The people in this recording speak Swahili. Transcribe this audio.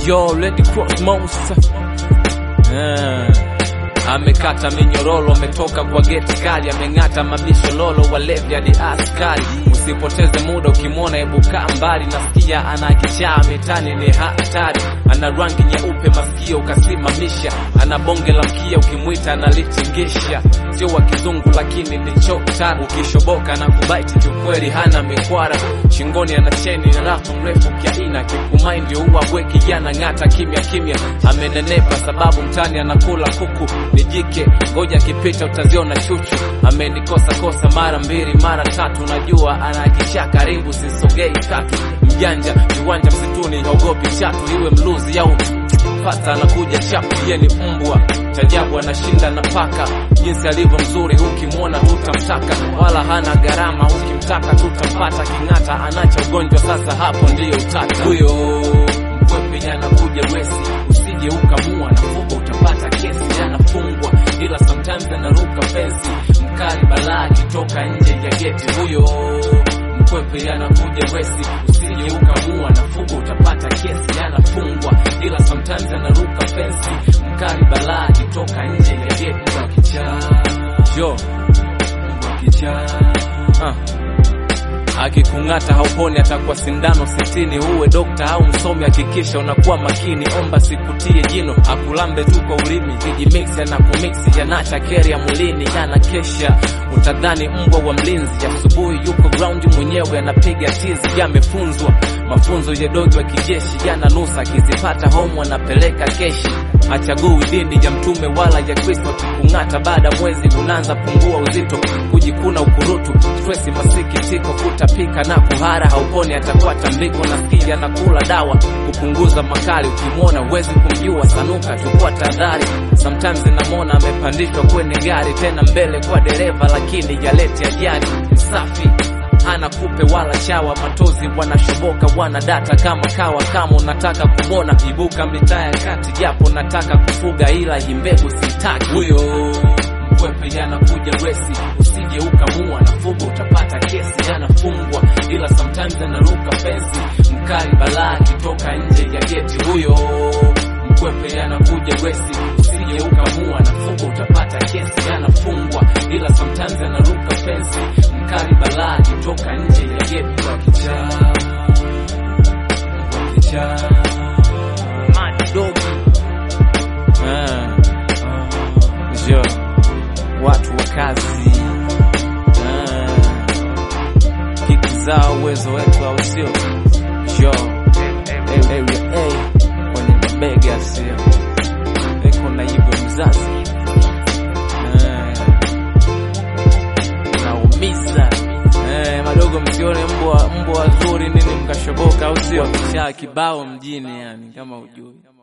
Yo, Lady Crossmouse Ah. Amekata minyororo, ametoka kwa geti kali, ameng'ata mabisho lolo, walevi hadi askari. Usipoteze muda ukimwona, ebuka mbali. Nasikia ana kichaa mitani, ni hatari. Ana rangi nyeupe, masikio ukasimamisha. Ana bonge la mkia, ukimwita analichingisha. Sio wa kizungu, lakini ni chota. Ukishoboka na kubaiti, kiukweli hana mikwara. Shingoni ana cheni na rafu mrefu kiaina, kikumai ndio huwa bwe kijana ng'ata kimya kimya. Amenenepa sababu mtani anakula kuku ni jike, ngoja kipita utaziona chuchu. Amenikosa kosa mara mbili mara tatu, najua anakisha karibu, sisogei tatu. Mjanja viwanja msituni, haogopi chatu, iwe mluzi au pata anakuja chapu, ye ni mbwa chajabu, anashinda na paka. Jinsi alivyo mzuri, ukimwona tutamtaka, wala hana gharama, ukimtaka tutampata. King'ata anacha ugonjwa, sasa hapo ndiyo utata. Huyo mkwepe anakuja wesi, usije ukamua na fuko utapata kesi, anafungwa ila sometimes anaruka fensi, mkali balaa akitoka nje ya geti. Huyo mkwepe anakuja wesi, usije ukamua na fuko utapata kesi, anafungwa ila sometimes anaruka fensi, mkali balaa akitoka nje ya geti. Mbwa kichaa, yo mbwa kichaa, ah akikung'ata hauponi, atakuwa sindano sitini. Uwe dokta au msomi, hakikisha unakuwa makini. Omba sikutie jino, akulambe tu kwa ulimi. Kijimiksi anakumiksi, yanacha keri ya mwilini, yanakesha utadhani mbwa wa mlinzi. Asubuhi yuko ground mwenyewe anapiga tizi, yamefunzwa mafunzo ya dogi wa kijeshi, yananusa akizipata homu anapeleka keshi. Hachagui dini ya mtume wala ya Kristo, akikung'ata baada mwezi unaanza pungua uzito, kujikuna ukurutu, stresi, masikitiko, kutapika na kuhara, hauponi atakuwa tambiko. Nasikia anakula dawa kupunguza makali, ukimwona huwezi kumjua, sanuka, chukua tahadhari. Sometimes namwona amepandishwa kwenye gari, tena mbele kwa dereva, lakini yalete ajali. Msafi hana kupe wala chawa, matozi wanashoboka, wana data kama kawa. Kama unataka kumwona, ibuka mitaa ya kati, japo nataka kufuga, ila hii mbegu sitaki. Huyo mkwepe anakuja wesi, usije ukamua na fugo, utapata kesi, anafungwa ila sometimes anaruka fensi, mkali balaa akitoka nje ya geti. Huyo mkwepe anakuja wesi, usije ukamua na fugo, utapata kesi, anafungwa ila sometimes anaruka fensi, mkali balaa akitoka nje ya geti. Kwa kichaa, kwa kichaa, mad dog ah, jo watu wa kazi ah, kiki zao uwezo wetu au sio? Jo area A kwenye mabega sio eko na hivyo mzazi Ah, naumiza Eh, madogo msione mbwa mbwa wazuri nini mkashoboka au sio? Kisha kibao mjini yani kama ujui